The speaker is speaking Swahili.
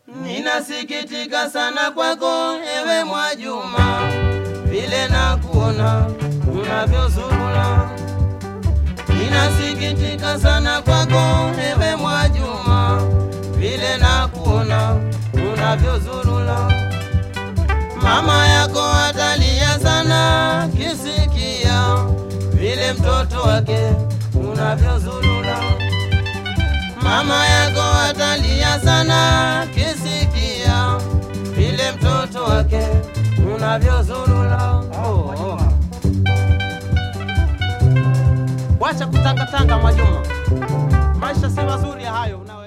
Ninasikitika sana kwako ewe Mwajuma, vile na kuona unavyozurula. Ninasikitika sana kwako ewe Mwajuma, vile na kuona unavyozurula. Mama yako atalia sana kisikia vile mtoto wake unavyozurula. Mama yako atalia sana kisikia vile mtoto wake unavyozurula. Oh, oh. Wacha kutangatanga Mwajuma, maisha si mazuri ya hayo. Una